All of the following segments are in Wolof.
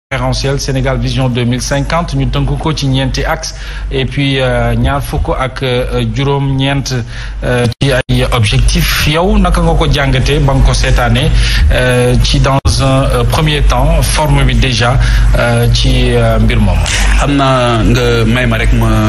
référentiel Sénégal Vision 2050 ñu tënk ko ci ñeenti axe et puis ñaar fukk ak juróom-ñeent ci ay objectifs yow naka nga ko jàngatee ba nga ko seetaanee ci dans un premier temps forme bi déjà ci mbir moom xam naa nga may ma rek ma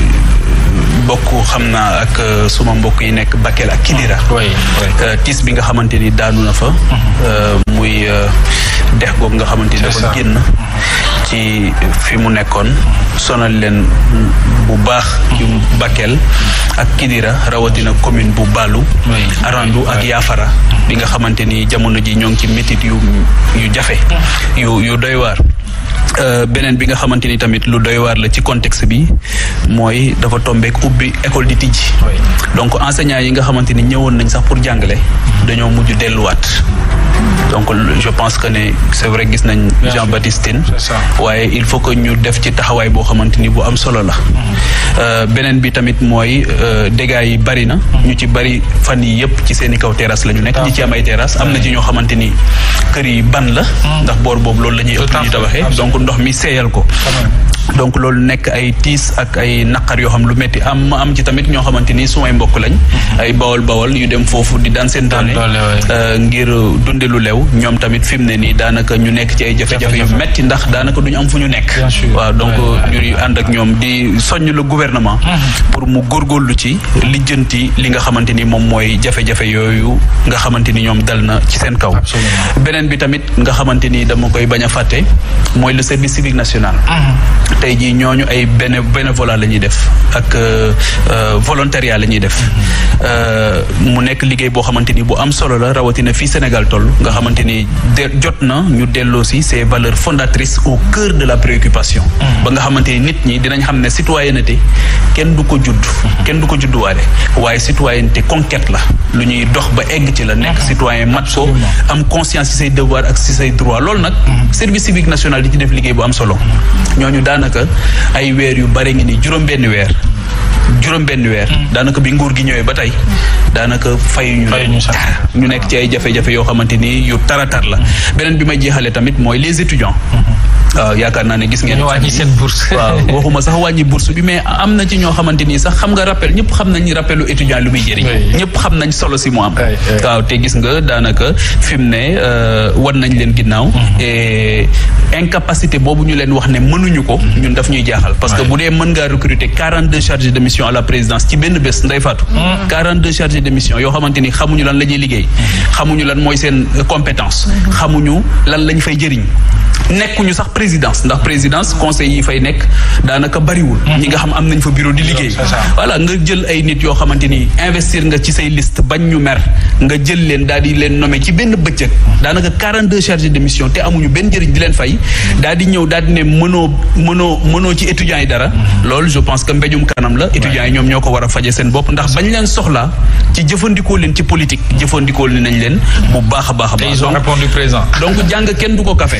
bokk xam naa ak suma mbokk yi nekk Bakel ak Kidira tiis bi nga xamante ni daanu na fa muy dex googu nga xamante ni dafa génn ci fi mu nekkoon sonal leen bu baax yu Bakel ak Kidira rawatina commune bu Balu Arandu ak Yaafara bi nga xamante ni jamono ji ñoo ngi ci métit yu yu jafe yu yu doy waar beneen bi nga xamante ni tamit lu doy waar la ci contexte bi mooy dafa tombeek ubbi école di tijji donc enseignants yi nga xamante ni ñëwoon nañ sax pour jàngale dañoo mujj delluwaat donc je pense que ne c'est vrai gis nañ Jean Baptiste Tine waaye il faut que ñu def ci taxawaay boo xamante ni bu am solo la beneen bi tamit mooy dégâts yi bari na ñu ci bari fan yi yëpp ci seen i kaw terrasse la ñu nekk ñi ci am ay terrasse am na ci ñoo xamante ni kër yi ban la ndax boor boobu loolu la ñuy ëpp ñu tabaxee donc ndox mi seeyal ko donc loolu nekk ay tiis ak ay naqar yoo xam lu métti am am ci tamit ñoo xamante ni sumay mbokk lañ ay bawol bawol yu dem foofu di daan seen doole ngir dunde lu lew ñoom tamit fi mu ne nii daanaka ñu nekk ci ay jafe-jafe yu metti ndax daanaka duñu am fu ñu nekk waaw donc ñuy ànd ak ñoom di soññ le gouvernement pour mu góorgóorlu ci lijjanti li nga xamante ni moom mooy jafe-jafe yooyu nga xamante ni ñoom dal na ci seen kaw beneen bi tamit nga xamante ni dama koy bañ a fàtte mooy le service civique national tey jii ñooñu ay béné bénévolat la ñuy def ak volontariat la ñuy def mu nekk liggéey boo xamante ni bu am solo la rawatina fii Sénégal toll nga xamante ni de jot na ñu delloo si ces valeurs fondatrices au cœur de la préoccupation ba nga xamante ni nit ñi dinañ xam ne citoyenneté kenn du ko judd kenn du ko judduwaale waaye citoyenneté conquête la lu ñuy dox ba egg ci la nekk citoyen mat ko am conscience ci say devoir ak ci say droit loolu nag service civique national di ci def liggéey bu am solo ñooñu daanaka ay weer yu bare ngi ni juróom benn weer juróom benn weer daanaka bi nguur gi ñëwee ba tey daanaka fayuñu ñu nekk ci ay jafe-jafe yoo xamante ni yu taratar la beneen bi may jeexale tamit mooy les étudiants waaw yaakaar naa ne gis ngeen wàññi seen bourse waaw waxuma sax wàññi bourse bi mais am na ci ñoo xamante ni sax xam nga rappel ñëpp xam nañ rappelu étudiant lu muy jëriñ ñëpp xam nañ solo si mu am waaw te gis nga daanaka fi mu ne wan nañ leen ginnaaw et incapacité boobu ñu leen wax ne mënuñu ko ñun daf ñuy jaaxal parce que bu dee mën ngaa recruter quarante deux chargés de mission à la présidence ci benn bés nday faatu quarante deux chargés de mission yoo xamante ni xamuñu lan la ñuy liggéey xamuñu lan mooy seen compétence xamuñu lan lañ fay jëriñ nekkuñu sax présidence ndax présidence conseil yi fay nekk daanaka bariwul ñi nga xam am nañ fa bureau di liggéey voilà nga jël ay nit yoo xamante ni investir nga ci say liste bañ ñu mer nga jël leen daal di leen nommer ci benn bëccëg daanaka quarante deux chargés de mission te amuñu benn njëriñ di leen fay daal di ñëw daal di ne mënoo mënoo mënoo ci étudiants yi dara loolu je pense que mbéjum kanam la étudiants yi ñoom ñoo ko war a faje seen bopp ndax bañ leen soxla ci jëfandikoo leen ci politique jëfandikoo leen nañ leen bu baax a baax a baax ils ont répondu présent donc jàng kenn du ko café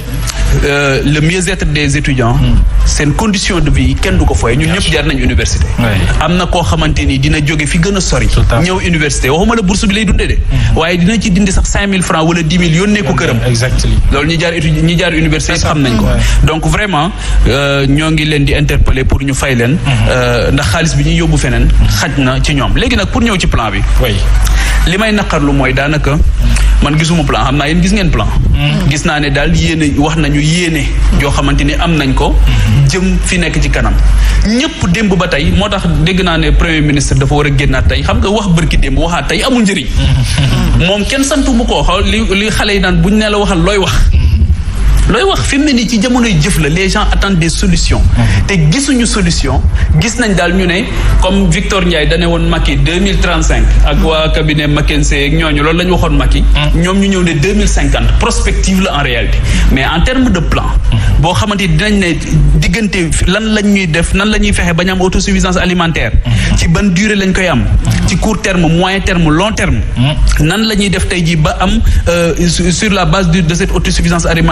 Euh, le mieux-être des étudiants seen condition de vie kenn du ko fooye ñun ñëpp jaar nañ université am na koo xamante ni dina jóge fi gën a sori ñëw université waxuma la bourse bi lay dundee de waaye dina ci dindi sax cinq mille francs wala dix mille yónnee ko këram loolu ñi jaar étudiant ñi jaar université yëpp xam nañ ko donc vraiment ñoo ngi leen di interpeller pour ñu fay leen ndax xaalis bi ñuy yóbbu feneen xaj na ci ñoom léegi nag pour ñëw ci plan bi li may naqarlu mooy daanaka man gisuma plan xam naa yéen gis ngeen plan gis naa ne daal yéene wax nañu yéene yoo xamante ni am nañ ko jëm fi nekk ci kanam ñëpp démb ba tey moo tax dégg naa ne premier ministre dafa war a génnaat tey xam nga wax bërki démb waxaat tey amul njëriñ moom kenn santu bu ko xaw li li xale yi naan buñ ne la waxal looy wax looy wax fi mu ne nii ci jamonoy jëf la les gens attendent des solutions te gisuñu solution gis nañ daal ñu ne comme Victor Ndiaye dane woon Macky deux mille trente cinq ak waa cabinet McKinsey ak ñooñu loolu la ñu waxoon Macky ñoom ñu ñëw ne deux mille cinquante prospective la en réalité mais en terme de plan boo xamante dinañ ne diggante lan lañ ñuy def nan la ñuy fexe ba ñu am autosuffisance alimentaire ci ban durée lañ koy am ci court terme moyen terme long terme nan la ñuy def tey jii ba am sur la base de cette autosuffisance alimentaire ñu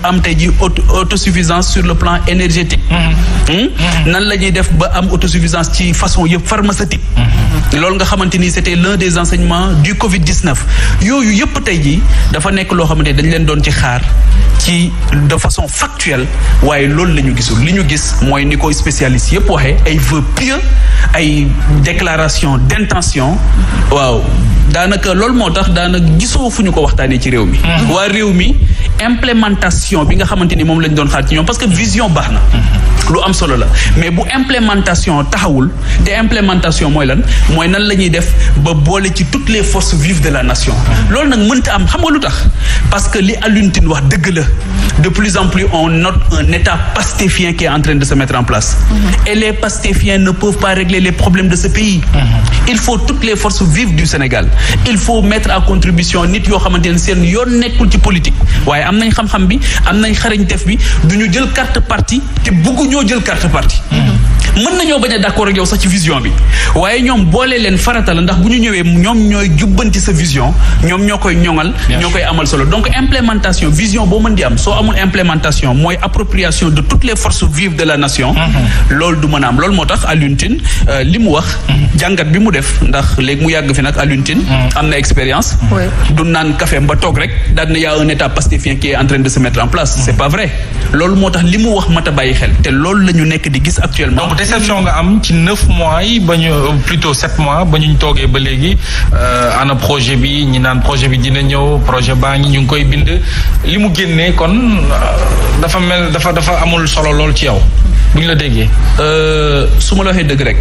am tey ji auto autosuffisance sur le plan énergétique nan la ñuy def ba am autosuffisance ci façon yëpp pharmaceutique loolu nga xamante ni c'était l'un des enseignements du Covid 19 yooyu yëpp tey ji dafa nekk loo xamante ni dañ leen doon ci xaar ci de façon factuelle waaye loolu la ñu gisul li ñu gis mooy ni koy spécialiste yëpp waxee ay vœux pieux ay déclaration d'intention waaw daanaka loolu moo tax daanaka gisoo fu ñu ko waxtaanee ci réew mi waa réew mi implémentation bi nga xamante ni moom lañ doon xaar ci ñoom parce que vision baax na lu am solo la mais bu implémentation taxawul te implémentation mooy lan mooy nan la ñuy def ba boole ci toutes les forces vives de la nation loolu nag mënta am xam nga lu tax parce que li Alioune Tine wax dëgg la de plus en plus on note un état pastéfien qui est en train de se mettre en place et les pastéfiens ne peuvent pas régler les problèmes de ce pays il faut toutes les forces vives du Sénégal il faut mettre à contribution nit yoo xamante ne seen yoon nekkul ci politique waaye am nañ xam-xam bi am nañ xarañtef bi du ñu jël carte parti te bëggu ñoo jël carte parti mën nañoo bañ a d'accord ak yow sax ci vision bi waaye ñoom boole leen farata la ndax bu ñu ñëwee ñoom ñooy jubbanti sa vision ñoom ñoo koy ñoŋal ñoo koy amal solo donc implémentation vision boo mën di am soo amul implémentation mooy appropriation de toutes les forces vives de la nation loolu du mën a am loolu moo tax Alioune Tine li mu wax jàngat bi mu def ndax léegi mu yàgg fi nag Alioune Tine am na expérience du naan café ba toog rek daal na y a un état pastéfien qui est en train de se mettre en place c'est pas vrai loolu moo tax li mu wax mat a bàyyi xel te loolu la ñu nekk di gis actuellement déception nga am ci neuf mois yi ba ñu plutôt sept mois ba ñu toogee ba léegi ana projet bi ñi naan projet bi dina ñëw projet baa ngi ñu ngi koy bind li mu génnee kon dafa mel dafa dafa amul solo lool ci yow bu ñu la déggee. su ma la waxee dëgg rek.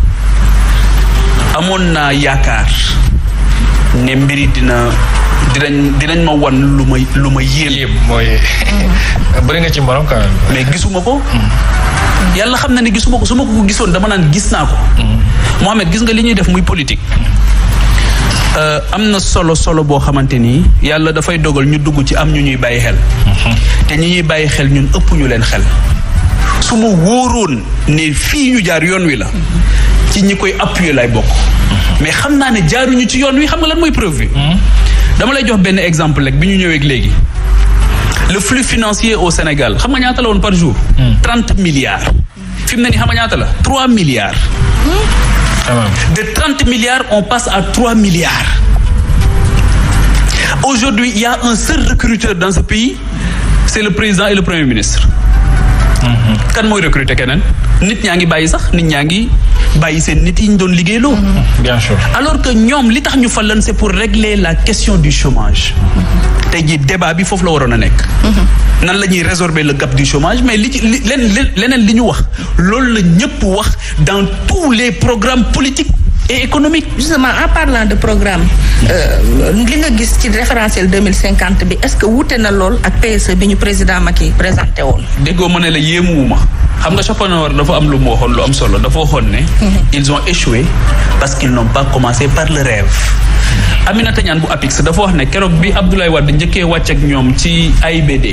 amoon naa yaakaar ne mbiri dina dinañ dinañ ma wan lu ma lu ma yéem. mooy bëri nga ci mborom quand même. mais gisuma ko. yàlla xam na ne gisuma ko su ma ko gisoon dama naan gis naa ko. Mohamed gis nga li ñuy def muy politique. am na solo solo boo xamante ni yàlla dafay dogal ñu dugg ci am ñu ñuy bàyyi xel. te ñi ñuy bàyyi xel ñun ëpp ñu leen xel. su ma wóoroon ne fii ñu jaar yoon wi la. ci ñi koy appuyer lay bokk. mais xam naa ne jaaruñu ci yoon wi xam nga lan mooy preuve bi. dama lay jox benn exemple rek bi ñu ñëwee léegi. le flux financier au Sénégal xam nga ñaata la woon par jour. trente milliards. fi mu ne nii xam nga ñaata la trois milliards. de trente milliards on passe à trois milliards. aujourd'hui il y a un seul recruteur dans ce pays c'est le président et le premier ministre. kan mooy recruter keneen nit ñaa ngi bàyyi sax nit ñaa ngi bàyyi seen nit yi ñu doon liggéeyloo. bien sûr alors que ñoom li tax ñu fal leen c'est pour régler la question du chômage. tey jii débat bi foofu la waroon a nekk. nan la ñuy résorber le gap du chômage mais li ci li leneen li ñu wax loolu la ñëpp wax dans tous les programmes politiques et économiques. justement en parlant de programme li nga gis ci référentiel deux mille cinquante bi est-ce que wuute na lool ak PSE bi ñu président Macky présenté woon. déggoo ma ne la yéemuwuma xam nga Schopenhauer dafa am lu mu waxoon lu am solo dafa waxoon ne. ils ont échoué parce qu'ils n'ont pas commencé par le rêve. Aminata Niane bu APIX dafa wax ne keroog bi Abdoulaye Wade njëkkee wàcc ak ñoom ci AIBD.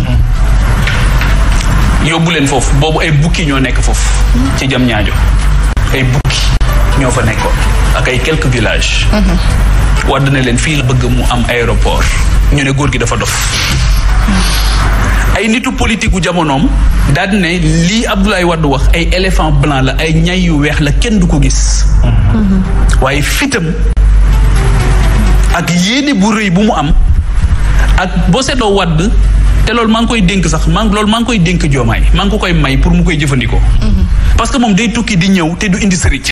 yóbbu leen foofu boobu ay bukki ñoo nekk foofu. ci jam ñaajo ay bukki ñoo fa nekkoon ak ay quelques villages. Wade ne leen fii la bëgg mu am aéroport ñu ne góor gi dafa dof. ay nitu politique gu jamonoom daal ne lii Abdoulaye Wade wax ay éléphant blanc la ay ñay yu weex la kenn du ko gis. waaye fitam ak yéene bu rëy bu mu am ak boo seetloo Wade te loolu maa ngi koy dénk sax maa ngi loolu maa ngi koy dénk joomaay maa ngi ko koy may pour mu koy jëfandikoo. parce que moom day tukki di ñëw te du indi sëriñ